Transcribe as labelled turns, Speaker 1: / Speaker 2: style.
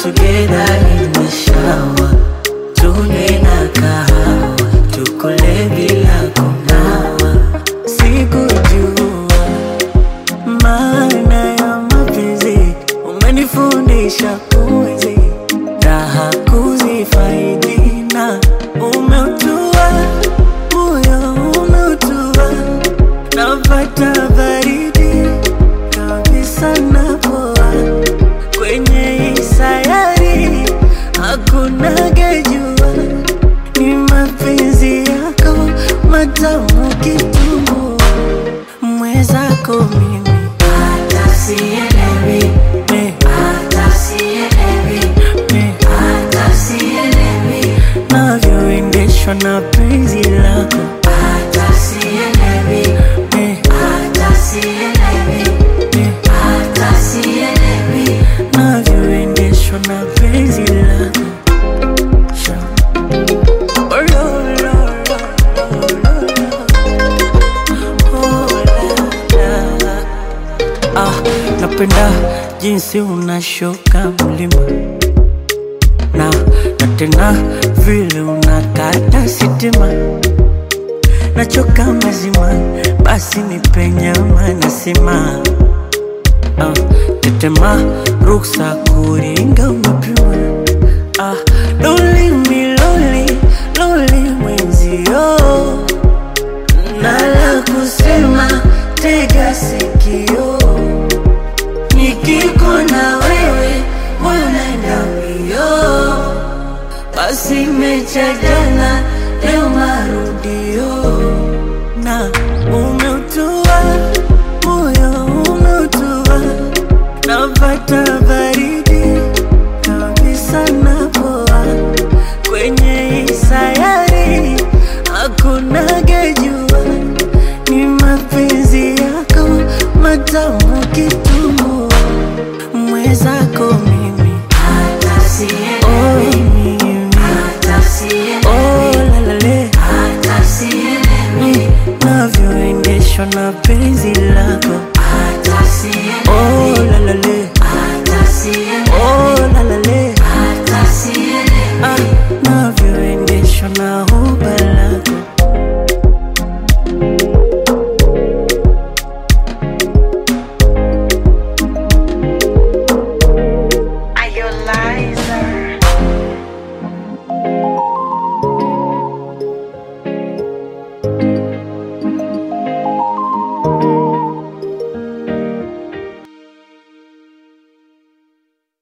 Speaker 1: together in the shower, tunywe na kahawa, tukule bila kunawa. Sikujua maana ya mapenzi, umenifundisha kuishi raha kuzifaidi na umeutua moyo umeutua, napata baridi kabisa napoa kwenye hii sayari hakuna gejua, ni mapenzi yako matamu kitumbua, mwezako mimi
Speaker 2: Hata sielewi,
Speaker 1: eh,
Speaker 2: hata sielewi,
Speaker 1: eh,
Speaker 2: hata sielewi,
Speaker 1: navyoendeshwa na penzi lako
Speaker 2: hata sielewi,
Speaker 1: eh,
Speaker 2: hata sielewi,
Speaker 1: eh,
Speaker 2: hata sielewi.
Speaker 1: navyoendeshwa na penzi lako Sha. Oh, lo, lo, lo, lo, lo. Oh, la, la. Ah, napenda jinsi unashuka mlima na na tena vile unakata sitima, nachoka mazima, basi nipe nyama nasema ah, tetema ruksa kuringa umepima ah, loli miloli loli mwenzio nala kusema tega sikio nikikona wewe moyo naenda mbio basi mecha jana leo marudio na umeutua moyo umeutua napata baridi kabisa napoa kwenye hii sayari hakuna gejua ni mapenzi yako matamu kitumbua mwezako mi